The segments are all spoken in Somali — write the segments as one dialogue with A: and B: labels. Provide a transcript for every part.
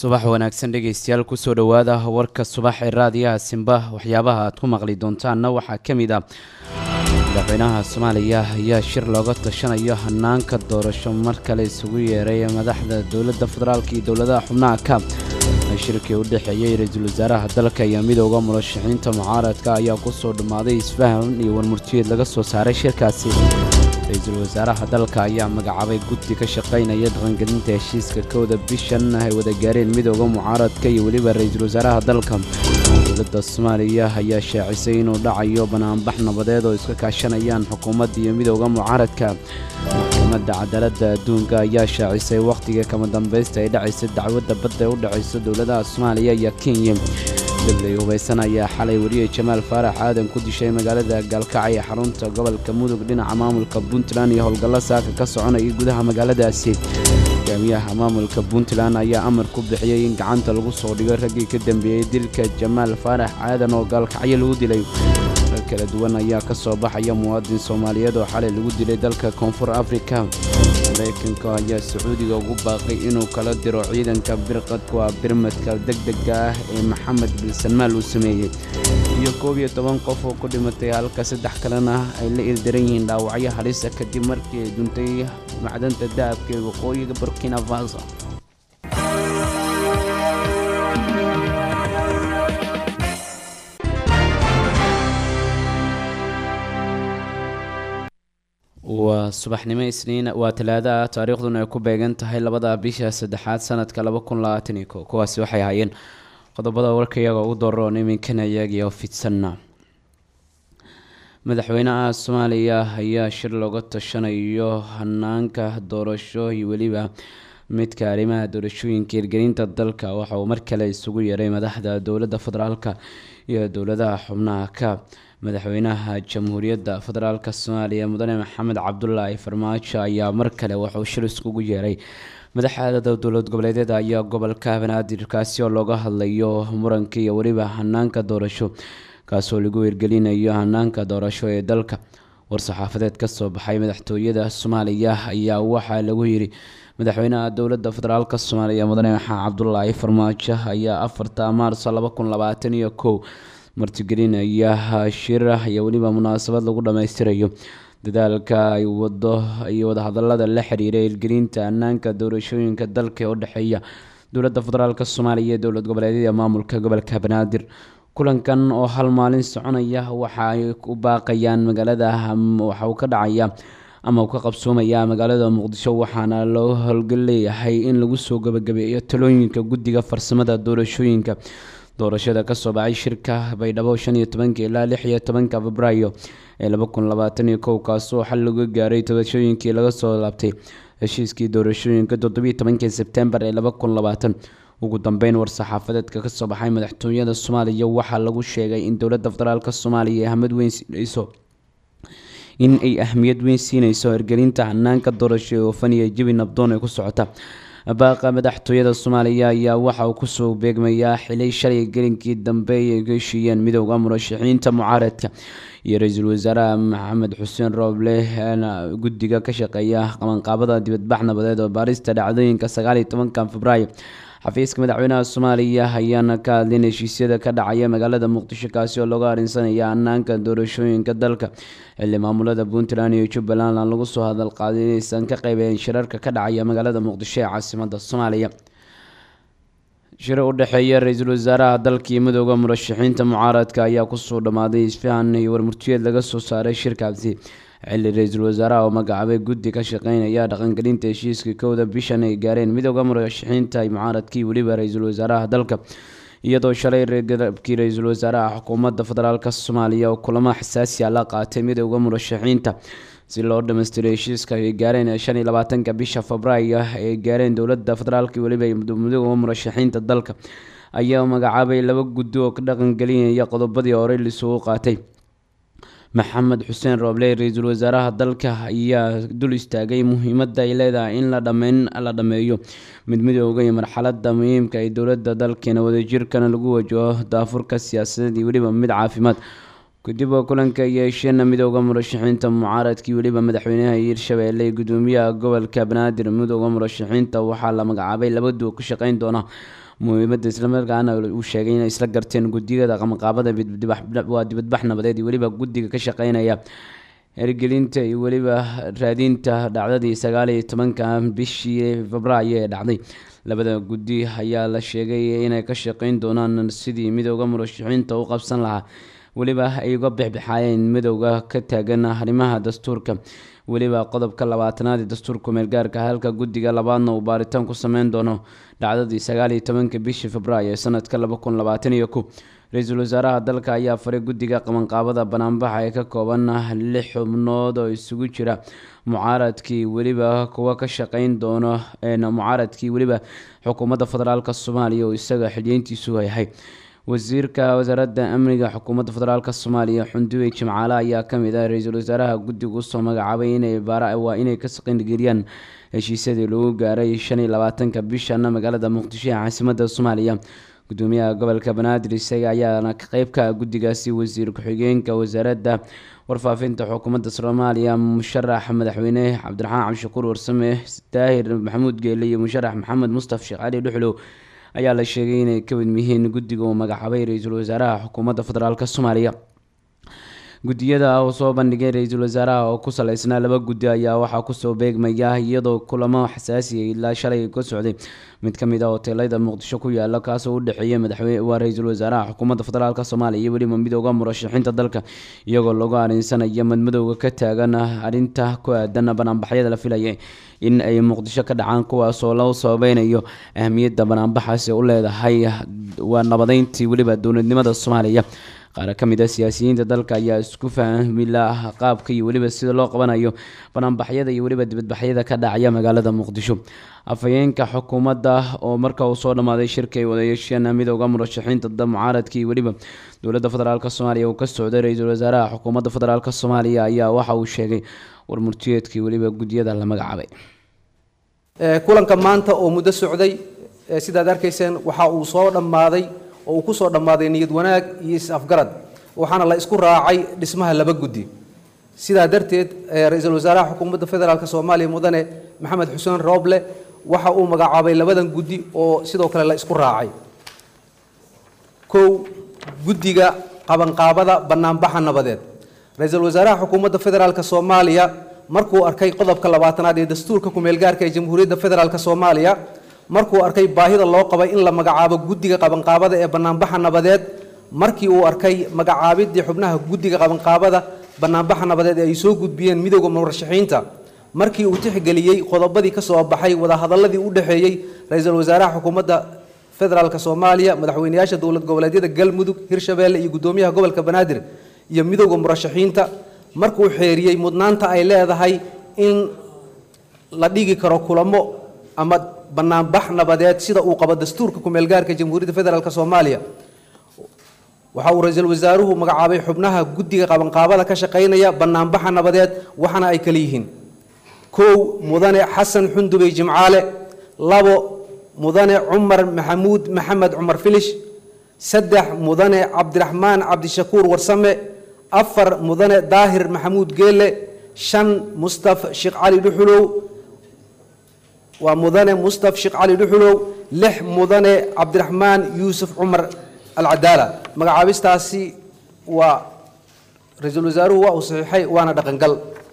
A: subax wanaagsan dhegeystayaal kusoo dhowaada warka subax ee raadiyaha simba waxyaabaha aad ku maqli doontaanna waxaa ka mid ah madaxweynaha soomaaliya ayaa shir looga tashanayo hanaanka doorasho mar kale isugu yeeray madaxda dowladda federaalk iyo dowladaha xubnaha ka shirkii u dhexeeyey ra-iisul wasaaraha dalka iyo midooda murashaxiinta mucaaradka ayaa kusoo dhammaaday isfahan iyo warmurtiyeed laga soo saaray shirkaasi ra-iisul wasaaraha dalka ayaa magacaabay guddi ka shaqaynaya dhaqangelinta heshiiska kowda bishan ay wada gaareen midooda mucaaradka iyo weliba ra-iisul wasaaraha dalka dowladda soomaaliya ayaa shaacisay inuu dhacayo banaanbax nabadeed oo iska kaashanayaan xukuumadda iyo midooda mucaaradka maxkamadda cadaaladda adduunka ayaa shaacisay wakhtiga kama dambaysta ay dhacaysa dacwadda badda ee u dhexaysa dowladaha soomaaliya iyo kenya dabley hubaysan ayaa xalay wariyey jamaal faarax aadan ku dishay magaalada gaalkacay ee xarunta gobolka mudug dhinaca maamulka puntland iyo howlgallo saaka ka soconayay gudaha magaaladaasi hogaamiyaha maamulka puntland ayaa amar ku bixiyey in gacanta lagu soo dhigo raggii ka dambeeyey dilka jamaal faarax aadan oo gaalkacyo lagu dilay rag kala duwan ayaa ka soo baxaya muwaadin soomaaliyeed oo xalay lagu dilay dalka koonfur afrika maraykanka ayaa sacuudiga ugu baaqay inuu kala diro ciidanka birqadka birmadka degdega ah ee maxamed bin salmaal uu sameeyey iyo koob iyo toban qof oo ku dhimatay halka saddex kalena ay la ildaran yihiin dhaawacyo halisa kadib markii ay duntay macdanta dahabka ee waqooyiga burkina faso waa subaxnimo isniin waa talaada ah taariikhduna ay ku beegan tahay labada bisha saddexaad sanadka laba kun labaatan iyo ko kuwaasi waxay ahaayeen qodobada warka iyaga ugu doroon iminkana iyagiyo fidsanna madaxweynaha soomaaliya ayaa shir looga tashanayo hanaanka doorasho iyo weliba midka arrimaha doorashooyinka hirgelinta dalka waxa uu mar kale isugu yeeray madaxda dowladda federaalka iyo dowladaha xubnaha ka madaxweynaha jamhuuriyadda federaalk soomaaliya mudane maxamed cabdulaahi farmaajo ayaa mar kale wuxuu shir iskugu yeeray madaxda dowlad goboleedyada ayaa gobolka banaadir kaasi oo looga hadlayo muranka iyo weliba hanaanka doorasho kaasoo lagu hirgelinayo hanaanka doorasho ee dalka war-saxaafadeed kasoo baxay madaxtooyada soomaaliya ayaa waxaa lagu yiri madaxweynaha dowladda federaalk soomaaliya mudane maxamed cabdulaahi farmaajo ayaa afarta maarso laba kun labaatan iyo kow martigelinaya shir iyo weliba munaasabad lagu dhammaystirayo dadaalka ay wado iyo wadahadalada la xiriira hirgelinta hanaanka doorashooyinka dalka ee u dhexeeya dowladda federaalk soomaaliya ee dowlad goboleedyada maamulka gobolka banaadir kulankan oo hal maalin soconaya waxa ay u baaqayaan magaalada waxa uu ka dhacaya ama uu ka qabsoomaya magaalada muqdisho waxaana loo howlgal leeyahay in lagu soo gabagabeeyo talooyinka guddiga farsamada doorashooyinka doorashada kasoo baxay shirka baydhabo shan iyo tobanka ilaa lix iyo tobanka febraayo ee laba kun labaatan iyo kow kaasoo xal laga gaaray doorashooyinkii laga soo laabtay heshiiskii doorashooyinka toddobiyo tobankii sebtembar ee laba kun labaatan ugu dambeyn war-saxaafadeedka kasoo baxay madaxtooyada soomaaliya waxaa lagu sheegay in dowladda federaalk soomaaliya ay ahmad weyn siinayso in ay ahmiyad weyn siinayso hirgelinta hanaanka doorasho ee oofan iyo jabi nabdoon ee ku socota baaqa madaxtooyada soomaaliya ayaa waxa uu kusoo beegmayaa xilay shalay gelinkii dambe ay ka heshiiyeen midooda murashaxiinta mucaaradka iyo ra-iisul wasaaraha maxamed xuseen rooble guddiga ka shaqeeya qabanqaabada dibadbax nabadeed oo baarista dhacdooyinka sagaal iyo tobanka febraayo xafiiska madaxweynaha soomaaliya ayaana ka hadlin heshiisyada ka dhacaya magaalada muqdisho kaasi oo looga arinsanaya hanaanka doorashooyinka dalka xilli maamulada puntland iyo jubbaland aan lagu soo hadal qaadin inaysan ka qeybeen shirarka ka dhacaya magaalada muqdisho ee caasimada soomaaliya shir u dhexeeya ra-iisul wasaaraha dalka iyo midooda murashaxiinta mucaaradka ayaa kusoo dhammaaday isfahan iyo warmurtiyeed laga soo saaray shirkaasi xilli ra-iisul wasaaraha oo magacaabay guddi ka shaqeynaya dhaqangelinta heshiiska kowda bishan ay gaareen midooda murashaxiinta mucaaradkii weliba ra-iisul wasaaraha dalka iyadoo shalay reergadabkii ra-iisul wasaaraha xukuumadda federaalk soomaaliya oo kulamo xasaasi a la qaatay midooda murashaxiinta si loo dhamaystiray heshiiska ay gaareen shan iyo labaatanka bisha febraayo ay gaareen dowladda federaalk weliba midooda murashaxiinta dalka ayaa magacaabay laba guddi oo ka dhaqangelinaya qodobadii horey lisugu qaatay maxamed xuseen rooble ra-iisul wasaaraha dalka ayaa dul istaagay muhiimadda ay leedahay in la dhameyn la dhameeyo mid midooga iyo marxalada muhiimka ay dowladda dalkeena wadajirkana lagu wajaho daafurka siyaasadeed iyo weliba mid caafimaad kadib oo kulanka yeesheen midooda murashaxiinta mucaaradkii weliba madaxweynaha hiirshabeelle gudoomiyaha gobolka banaadir midooda murashaxiinta waxaa la magacaabay laba duo ka shaqeyn doona muhiimadda islamarkaana uu sheegay inay isla garteen gudiyada qabanqaabada waa dibadbax nabadeed iyo weliba guddiga ka shaqeynaya hergelinta iyo weliba raadinta dhacdadii sagaal iyo tobanka bishii febraayo ee dhacday labada guddi ayaa la sheegay inay ka shaqeyn doonaan sidii midooda murashaxiinta u qabsan lahaa weliba ay uga bixbixaayeen midowda ka taagan arrimaha dastuurka weliba qodobka labaatanaad ee dastuurka meelgaarka halka guddiga labaadna uu baaritaan ku sameyn doono dhacdadii sagaal iyo tobanka bishii febraayo ee sanadka laba kun labaatan iyo kow ra-iisul wasaaraha dalka ayaa faray guddiga qabanqaabada banaanbaxa ee ka kooban lix xubnood oo isugu jira mucaaradkii weliba kuwa ka shaqeyn doono mucaaradkii weliba xukuumadda federaalk soomaaliya oo isaga xilyeyntiisu yahay wasiirka wasaaradda amniga xukuumadda federaalk soomaaliya xunduwey jimcaale ayaa kamid ah ra-iisul wasaaraha guddiga usoo magacaabay inay waa inay ka shaqeyngeliyaan heshiisyadii lagu gaaray shan iyo labaatanka bishana magaalada muqdisho ee caasimadda soomaaliya gudoomiyaha gobolka banaadir isaga ayaana qeybka guddigaasi wasiir ku-xigeenka wasaaradda warfaafinta xukuumadda soomaaliya musharax madaxweyne cabdiraxmaan cabdishakuur warsame daahir maxamuud geele iyo musharax maxamed mustaf sheekh cali dhuxlow ayaa la sheegay inay ka mid yihiin guddiga uu magacaabay ra-iisul wasaaraha xukuumadda federaalk soomaaliya guddiyada uu soo bandhigay ra-iisul wasaaraha oo ku saleysnaa laba guddi ayaa waxaa kusoo beegmaya iyadoo kulamo xasaasiya ilaa shalay ka socday mid ka mid ah hoteelada muqdisho ku yaala kaasoo u dhexeeya madaxweyne waa ra-iisul wasaaraha xukuumadda federaalk soomaaliya iyo weliba midooda murashaxiinta dalka iyagoo lagu arinsanaya madmadowga ka taagan arrinta ku aadan banaanbaxyada la filaya in ay muqdisho ka dhacaan kuwaasoo loo sababeynayo ahmiyadda banaanbaxaasi u leedahay waa nabadeyntii weliba dowladnimada soomaaliya qaar ka mid a siyaasiyiinta dalka ayaa isku fahmi la qaabka iyo weliba sida loo qabanayo banaanbaxyada iyo weliba dibadbaxyada ka dhacaya magaalada muqdisho afhayeenka xukuumadda oo marka uu soo dhammaaday shirka ay wadayeesheen midooda murashaxiinta mucaaradka iyo weliba dowladda federaalk soomaaliya uu ka socday ra-iisul wasaaraha xukuumadda federaalk soomaaliya ayaa waxa uu sheegay war murtiyeedkii weliba guddiyada la magacaabay
B: kulanka maanta oo muddo socday sidaad arkayseen waxa uu soo dhammaaday oo uu ku soo dhammaaday niyad wanaag iyo is-afgarad waxaana la isku raacay dhismaha laba guddi sidaa darteed ra-iisul wasaaraha xukuumadda federaalk soomaaliya mudane maxamed xuseen rooble waxa uu magacaabay labadan guddi oo sidoo kale la isku raacay kow guddiga qabanqaabada banaanbaxa nabadeed ra-iisul wasaaraha xukuumadda federaalk soomaaliya markuu arkay qodobka labaatanaad ee dastuurka kumeelgaarka ee jamhuuriyadda federaalk soomaaliya markuu arkay baahida loo qabay in la magacaabo guddiga qabanqaabada ee banaanbaxa nabadeed markii uu arkay magacaabidii xubnaha guddiga qabanqaabada banaanbaxa nabadeed ee ay soo gudbiyeen midooda murashaxiinta markii uu tixgeliyey qodobadii ka soo baxay wadahadaladii u dhexeeyey ra-iisul wasaaraha xukuumadda federaalk soomaaliya madaxweyneyaasha dowlad goboleedyada galmudug hirshabeelle iyo guddoomiyaha gobolka banaadir iyo midooda murashaxiinta markuu xeeriyey mudnaanta ay leedahay in la dhigi karo kulamo ama banaanbax nabadeed sida uu qabo dastuurka kumeelgaarka jamhuuriyadda federaalk soomaaliya waxa uu ra-iisul wasaaruhu magacaabay xubnaha guddiga qabanqaabada ka shaqaynaya banaanbaxa nabadeed waxaana ay kala yihiin kow mudane xasan xundubey jimcaale labo mudane cumar maxamuud maxamed cumar filish saddex mudane cabdiraxmaan cabdishakuur warsame afar mudane daahir maxamuud geele shan mustaf sheekh cali dhuxulow waa mudane mustaf sheekh cali dhuxulow lix mudane cabdiraxmaan yuusuf cumar alcadaala magacaabistaasi waa ra-iisul wasaaruhu waa uu saxiixay waana dhaqangal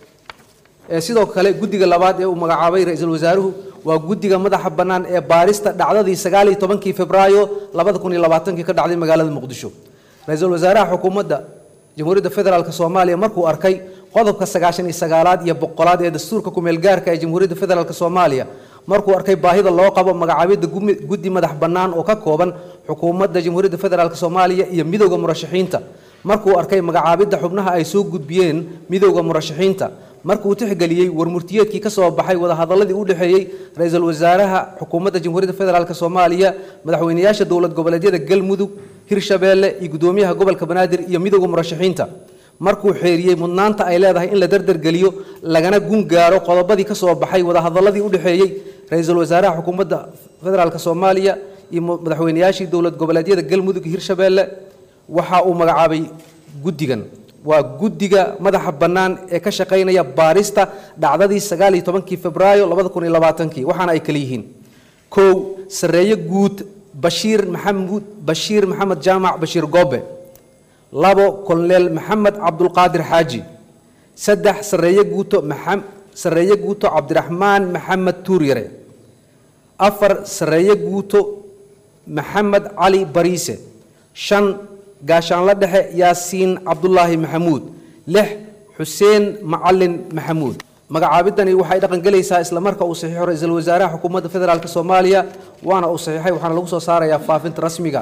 B: sidoo kale guddiga labaad ee uu magacaabay ra-iisul wasaaruhu waa guddiga madaxa bannaan ee baarista dhacdadii sagaal iyo tobankii febraayo labada kun iyo labaatankii ka dhacday magaalada muqdisho ra-iisul wasaaraha xukuumadda jamhuuriyadda federaalk soomaaliya markuu arkay qodobka sagaashan iyo sagaalaad iyo boqolaad ee dastuurka kumeelgaarka ee jamhuuriyadda federaalk soomaaliya markuu arkay baahida loo qabo magacaabidda guddi madax bannaan oo ka kooban xukuumadda jamhuuriyadda federaalk soomaaliya iyo midowda murashaxiinta markuu arkay magacaabidda xubnaha ay soo gudbiyeen midowda murashaxiinta markuu tixgeliyey warmurtiyeedkii ka soo baxay wadahadaladii u dhexeeyey ra-iisul wasaaraha xukuumadda jamhuuriyadda federaalk soomaaliya madaxweyneyaasha dowlad goboleedyada galmudug hirshabeelle iyo guddoomiyaha gobolka banaadir iyo midowda murashaxiinta markuu xeeriyey mudnaanta ay leedahay in la dardargeliyo lagana gun gaaro qodobadii ka soo baxay wadahadaladii u dhexeeyey ra-iisul wasaaraha xukuumadda federaalk soomaaliya iyo madaxweyneyaashii dowlad goboleedyada galmudug iyo hirshabeelle waxa uu magacaabay guddigan waa guddiga madaxa bannaan ee ka shaqaynaya baarista dhacdadii sagaal iyo tobankii febraayo labada kun iyo labaatankii waxaana ay kala yihiin kow sarreeye guud bashiir maxamud bashiir maxamed jaamac bashiir goobe labo koloneel maxamed cabdulqaadir xaaji saddex sareeye guuto maxam sareeye guuto cabdiraxmaan maxamed tuuryare afar sareeye guuto maxamed cali bariise shan gaashaanla dhexe yaasiin cabdulaahi maxamuud lix xuseen macalin maxamuud magacaabidani waxay dhaqan gelaysaa isla marka uu saxiixo ra-iisul wasaaraha xukuumadda federaalk soomaaliya waana uu saxiixay waxaana lagu soo saarayaa faafinta rasmiga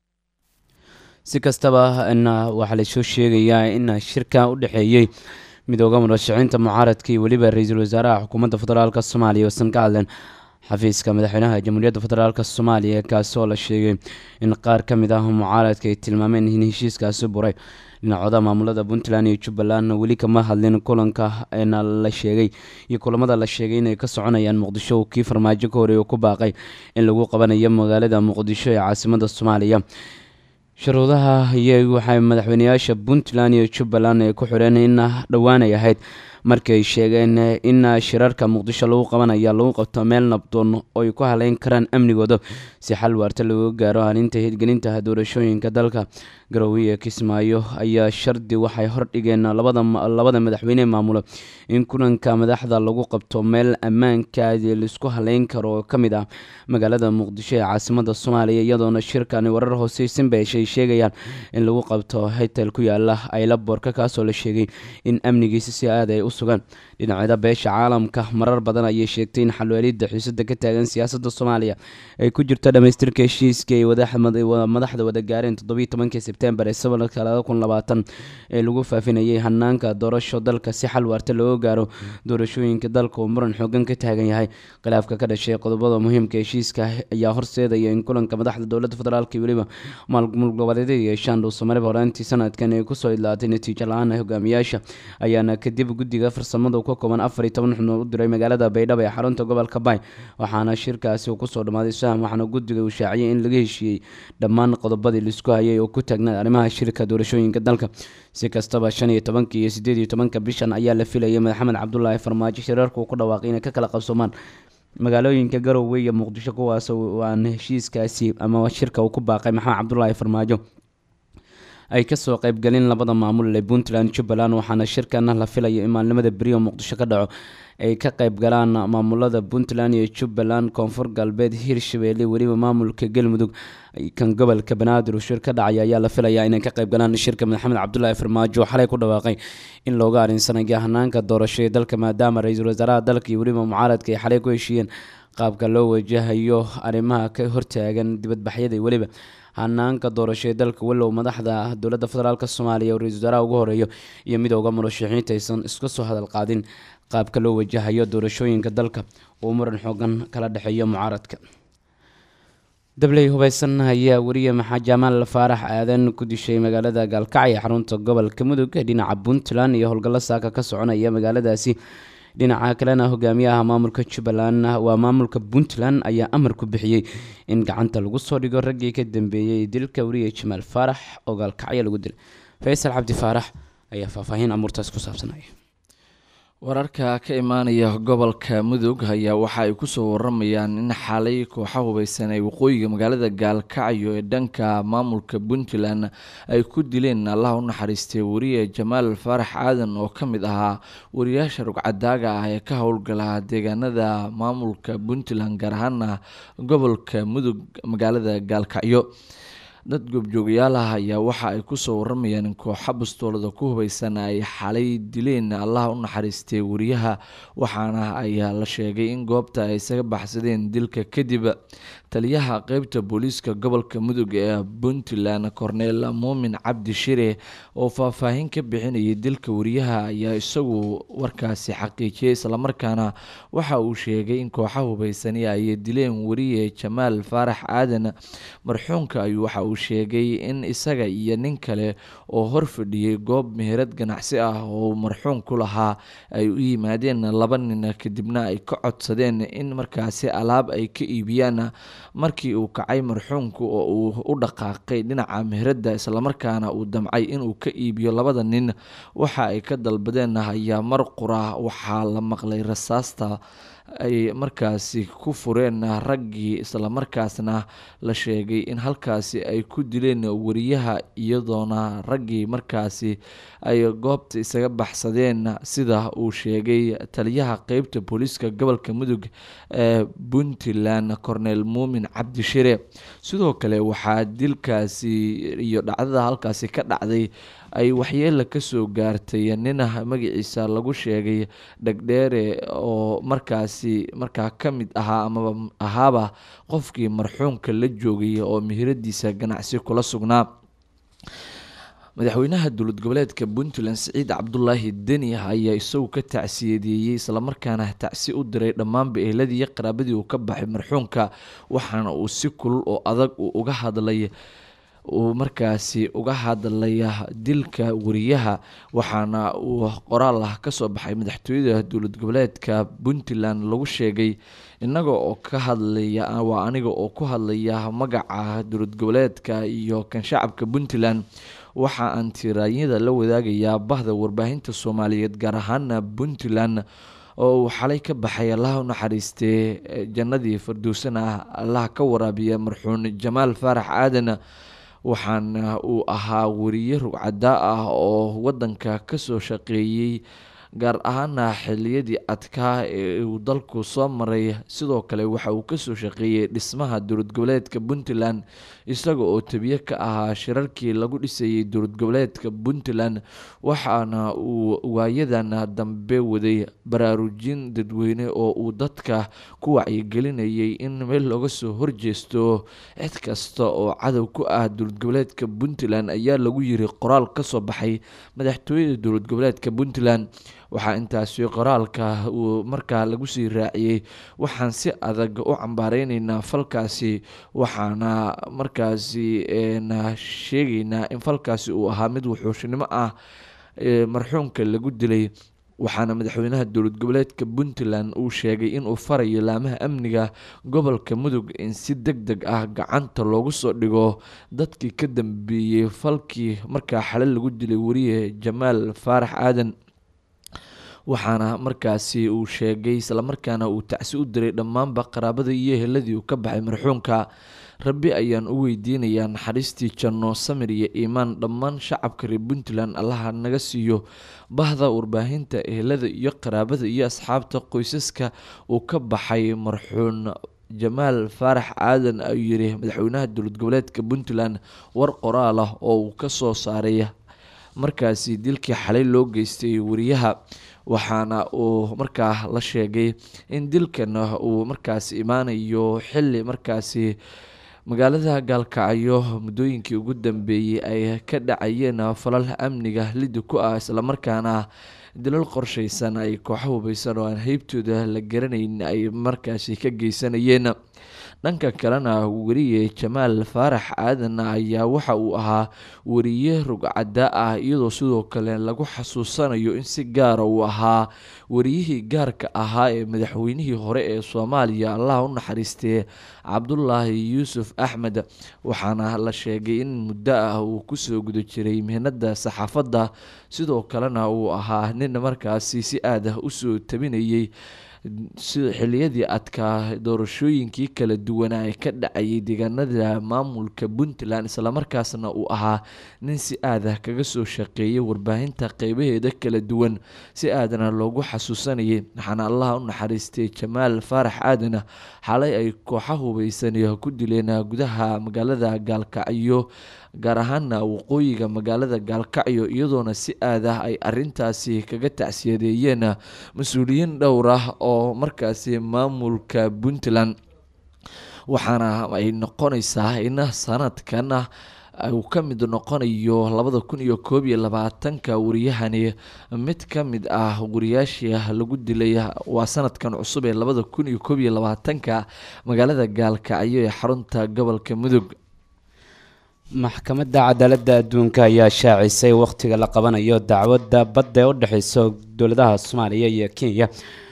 A: si kastaba waxaa lasoo sheegayaa in shirka u dhexeeyey midooda murashaxiinta mucaaradka iyo weliba ra-iisul wasaaraha xukuumadda federaalk soomaaliya oosan ka hadleen xafiiska madaxweynaha jamhuuriyadda federaalk soomaaliya kaasi oo la sheegay in qaar ka mid ah mucaaradka ay tilmaameen in heshiiskaasi buray dhinacooda maamulada puntland iyo jubbaland weli kama hadlin kulanka na la sheegay iyo kulamada la sheegay inay ka soconayaan muqdisho kii farmaajo ka horeey oo ku baaqay in lagu qabanayo magaalada muqdisho ee caasimada soomaaliya shuruudaha iyo waxay madaxweyneyaasha puntland iyo jubbaland ay ku xidheen in dhowaanay ahayd markii ay sheegeen in shirarka muqdisho lagu qabanaya lagu qabto meel nabdoon oo ay ku haleyn karaan amnigooda si xal waarta lagu gaaro halinta hirgelinta doorashooyinka dalka garowiye kismaayo ayaa shardi waxay hordhigeen labada labada madaxweyne maamulo in kulanka madaxda lagu qabto meel ammaankaadi laisku haleyn karo oo ka mid ah magaalada muqdisho ee caasimada soomaaliya iyadoona shirkani warar hooseysan ba ay sheegayaan in lagu qabto hotel ku yaala aylaboorka kaasoo la sheegay in amnigiisa si aad ay u sugaan dhinacyada beesha caalamka marar badan ayay sheegtay in xalweelida xiisada ka taagan siyaasada soomaaliya ay ku jirto dhamaystirka heshiiskii ay madaxda wada gaareen toddobiiy tobankii sebtembar ee sanadka laba kun labaatan ee lagu faafinayay hanaanka doorasho dalka si xal waarta looga gaaro doorashooyinka dalka uu muran xoogan ka taagan yahay khilaafka ka dhashay qodobada muhiimka heshiiska ayaa horseedaya in kulanka madaxda dowladda federaalk iyo weliba maalmul goboleedyada yeeshaan dhuusamareeb horaantii sanadkan ay kusoo idlaatay natiijo la-aan hogaamiyaasha ayaana kadib guddiga farsamada ka kooban afar iyo toban xubnood u diray magaalada baydhabo ee xarunta gobolka bay waxaana shirkaasi uu kusoo dhammaaday saham waxaana guddiga uu shaaciyay in laga heshiiyey dhammaan qodobadii laisku hayay oo ku taagnaad arrimaha shirka doorashooyinka dalka si kastaba shan iyo tobanka iyo sideed iyo tobanka bishan ayaa la filayay maxamed cabdulaahi farmaajo shirarka uu ku dhawaaqay inay ka kala qabsoomaan magaalooyinka garowe iyo muqdisho kuwaas aan heshiiskaasi ama shirka uu ku baaqay maxamed cabdulaahi farmaajo ay kasoo qeybgalin labada maamul ee puntland jubbaland waxaana shirkana la filaya in maalnimada beriyo muqdisho ka dhaco ay ka qeyb galaan maamulada puntland iyo jubbaland koonfur galbeed hirshabeelle weliba maamulka galmudug kan gobolka banaadir uu shir ka dhacay ayaa la filayaa inay ka qeyb galaan shirka maxamed cabdulaahi farmaajo oo xalay ku dhawaaqay in looga arinsanayo hanaanka doorasho ee dalka maadaama ra-iisul wasaaraha dalka iyo weliba mucaaradka ay xalay ku heshiiyeen qaabka loo wajahayo arrimaha ka hortaagan dibadbaxyada iyo weliba hanaanka doorasho ee dalka walow madaxda dowladda federaalk soomaaliya oo ra-isul wasaaraha ugu horeeyo iyo midooda murashaxiinta aysan iska soo hadal qaadin qaabka loo wajahayo doorashooyinka dalka uu muran xoogan kala dhexeeyo mucaaradka dabley hubeysan ayaa weriye maxaa jamaal faarax aadan ku dishay magaalada gaalkacyo xarunta gobolka mudug dhinaca puntland iyo howlgallo saaka ka soconaya magaaladaasi dhinaca kalena hogaamiyaha maamulka jubbaland waa maamulka puntland ayaa amar ku bixiyey in gacanta lagu soo dhigo raggii ka dambeeyey dilka weriye jamaal faarax oo gaalkacyo lagu dilay faysal cabdi faarax ayaa faahfaahin amuurtaas ku saabsanaya
C: wararka ka imaanaya gobolka mudug ayaa waxa ay kusoo waramayaan in xalay kooxa hubeysan ay waqooyiga magaalada gaalkacyo ee dhanka maamulka puntland ay ku dileen allaha u naxariistay weriye jamaal faarax aadan oo ka mid ahaa wariyaasha rugcadaaga ah ee ka howlgala deegaanada maamulka puntland gaar ahaana gobolka mudug magaalada gaalkacyo dad goobjoogayaal ah ayaa waxa ay kusoo waramayaan in kooxa bastoolada ku hubeysan ay xalay dileen allaha u naxariistay wariyaha waxaana ayaa la sheegay in goobta ay isaga baxsadeen dilka kadib taliyaha qeybta booliiska gobolka mudug ee puntland cornel muumin cabdi shire oo faahfaahin ka bixinayay dilka wariyaha ayaa isagu warkaasi xaqiijiyay islamarkaana waxa uu sheegay in kooxa hubeysani ay dileen wariye jamaal faarax aadan marxuunka ayuu waxa uu sheegay in isaga iyo nin kale oo hor fadhiyey goob meherad ganacsi ah oo marxuun ku lahaa ay u yimaadeen laba nin kadibna ay ka codsadeen in markaasi alaab ay ka iibiyaan markii uu kacay marxuunku oo uu u dhaqaaqay dhinaca meheradda islamarkaana uu damcay inuu ka iibiyo labada nin waxa ay ka dalbadeen ayaa mar qura waxaa la maqlay rasaasta ay markaasi ku fureen raggii islamarkaasna la sheegay in halkaasi ay ku dileen wariyaha iyadoona raggii markaasi ay goobta isaga baxsadeen sida uu sheegay taliyaha qeybta booliiska gobolka mudug ee puntland cornel muumin cabdishire sidoo kale waxaa dilkaasi iyo dhacdada halkaasi ka dhacday ay waxyeela kasoo gaartay nina magaciisa lagu sheegay dhegdheere oo markaasi markaa ka mid ahaa amaba ahaaba qofkii marxuumka la joogay oo mihiradiisa ganacsi kula sugnaa madaxweynaha dowlad goboleedka puntland siciid cabdulaahi deni ayaa isagu ka tacsiyadeeyey islamarkaana tacsi u diray dhammaanba ehladii iyo qaraabadii uu ka baxay marxuumka waxaana uu si kulul oo adag uu uga hadlay uu markaasi uga hadlaya dilka wariyaha waxaana uu qoraal ah kasoo baxay madaxtooyada dowlad goboleedka puntland lagu sheegay inaga oo ka hadlaya waa aniga oo ku hadlaya magaca dowlad goboleedka iyo kan shacabka puntland waxa aan tiraanyada la wadaagayaa bahda warbaahinta soomaaliyeed gaar ahaana puntland oo uu xalay ka baxay allaha u naxariistee jannadii firdowsana ah allaha ka waraabiya marxuun jamaal faarax aadan waxaana uu ahaa wariye rugcadaa ah oo wadanka kasoo shaqeeyey gaar ahaana xiliyadii adkaa ee uu dalku soo maray sidoo kale waxa uu kasoo shaqeeyey dhismaha dowlad goboleedka puntland isaga oo tabiye ka ahaa shirarkii lagu dhisayey dowlad goboleedka puntland waxaana uu waayadan dambe waday baraarujin dadweyne oo uu dadka ku wacyigelinayay in meel looga soo horjeesto cid kasta oo cadow ku ah dowlad goboleedka puntland ayaa lagu yiri qoraal kasoo baxay madaxtooyada dowlad goboleedka puntland waxaa intaasi qoraalka uu markaa lagu sii raaciyey waxaan si adag u cambaareyneyna falkaasi waxaana markaasi sheegeynaa in falkaasi uu ahaa mid wuxuushnimo ah marxuumka lagu dilay waxaana madaxweynaha dowlad goboleedka puntland uu sheegay inuu farayo laamaha amniga gobolka mudug in si deg deg ah gacanta loogu soo dhigo dadkii ka dambeeyey falkii markaa xale lagu dilay wariye jamaal faarax aadan waxaana markaasi uu sheegay islamarkaana uu tacsi u diray dhammaanba qaraabada iyo heladii uu ka baxay marxuumka rabbi ayaan u weydiinayaa naxariistii janno samir iyo iimaan dhammaan shacabka reer puntland allaha naga siiyo bahda warbaahinta ehelada iyo qaraabada iyo asxaabta qoysaska uu ka baxay marxuun jamaal faarax aadan ayuu yiri madaxweynaha dowlad goboleedka puntland war qoraal ah oo uu kasoo saaray markaasi dilkii xalay loo geystay wariyaha waxaana uu markaa la sheegay in dilkan uu markaasi imaanayo xili markaasi magaalada gaalkacyo muddooyinkii ugu dambeeyey ay ka dhacayeen falal amniga lidi ku ah islamarkaana dilal qorsheysan ay kooxo hubeysan oo aan heybtooda la garanayn ay markaasi ka geysanayeen dhanka kalena weriye jamaal faarax aadan ayaa waxa uu ahaa weriye rugcada ah iyadoo sidoo kale lagu xasuusanayo in si gaara uu ahaa wariyihii gaarka ahaa ee madaxweynihii hore ee soomaaliya allah u naxariistee cabdulaahi yuusuf axmed waxaana la sheegay in muddo ah uu kusoo guda jiray mihnada saxaafadda sidoo kalena uu ahaa nin markaasi si aad ah usoo tabinayay xiliyadii adkaa doorashooyinkii kala duwanaa ee ka dhacayay deegaanada maamulka puntland islamarkaasna uu ahaa nin si aadah kaga soo shaqeeyay warbaahinta qeybaheeda kala duwan si aadana loogu xasuusanayay waxaana allaha u naxariistay jamaal faarax aadan xalay ay kooxa hubeysan ku dileen gudaha magaalada gaalkacyo gaar ahaana waqooyiga magaalada gaalkacyo iyadoona si aad ah ay arintaasi kaga tacsiyadeeyeen mas-uuliyiin dhowr ah oo markaasi maamulka puntland waxaana ay noqonaysaa in sanadkan uu ka mid noqonayo labada kun iyo koob iyo labaatanka wariyahani mid ka mid ah wariyaashii lagu dilay waa sanadkan cusub ee labada kun iyo koob iyo labaatanka magaalada gaalkacyo ee xarunta gobolka mudug
A: maxkamadda cadaaladda adduunka ayaa shaacisay wakhtiga la qabanayo dacwadda badda ee u dhexeysa dowladaha soomaaliya iyo kenya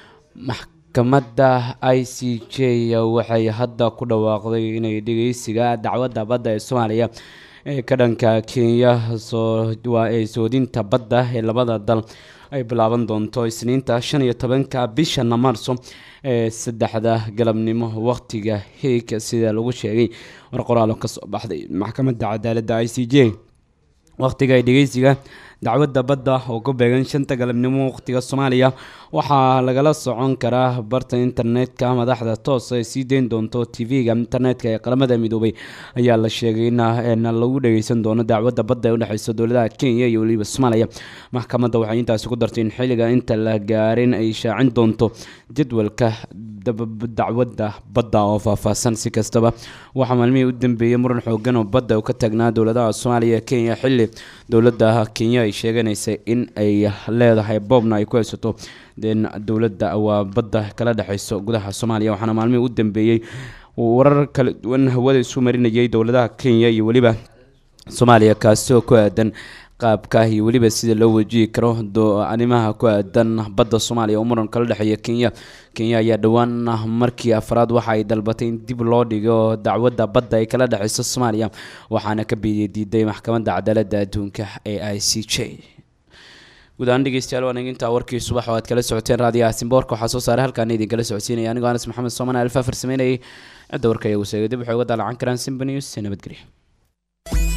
A: maxkamadda i c j waxay hadda ku dhawaaqday inay dhegeysiga dacwadda badda ee soomaaliya ee ka dhanka kenya waa ee soodinta badda ee labada dal ay bilaaban doonto isniinta shan iyo tobanka bishana maarso ee saddexda galabnimo waqtiga heeg sida lagu sheegay war qoraalo kasoo baxday maxkamadda cadaaladda i c j waqtiga dhegeysiga dacwadda badda oo ku beegan shanta galabnimo waqtiga soomaaliya waxaa lagala socon karaa barta internetka madaxda toos ay sii deyn doonto tv-ga internetka ee qaramada midoobay ayaa la sheegay in lagu dhageysan doono dacwadda badda ee udhexeysa dowladaha kenya iyo weliba soomaaliya maxkamadda waxay intaasi ku dartay in xilliga inta la gaarin ay shaacin doonto jadwalka dacwadda badda oo faahfaahsan si kastaba waxaa maalmihii u dambeeyey muran xoogan oo badda ka taagnaa dowladaha soomaaliya kenya xilli dowladda kenya ay sheeganaysay in ay leedahay boobna ay ku haysato den dowladda waa badda kala dhexeyso gudaha soomaaliya waxaana maalmihii u dambeeyey warar kala duwan hawada isu marinayay dowladaha kenya iyo weliba soomaaliya kaasi oo ku aadan qaabka iyo weliba sida loo wajihi karo arrimaha ku aadan badda soomaaliya oo muran kala dhexeeya kenya kenya ayaa dhowaan markii afraad waxa ay dalbatay in dib loo dhigo dacwadda badda ay kala dhexeyso soomaaliya waxaana ka biidiy diiday maxkamadda cadaaladda adduunka ee i c j guud ahaan dhegeystayaal waan intaa warkii subax oo aad kala socoteen raadiyaha simboorka waxaa soo saaray halkaan idinkala socodsiinaya anigoo anas maxamed sooman alfa farsameynayay cidda warka iyagu seegay dib waxay uga daalacan karaan simba news nabadgelyo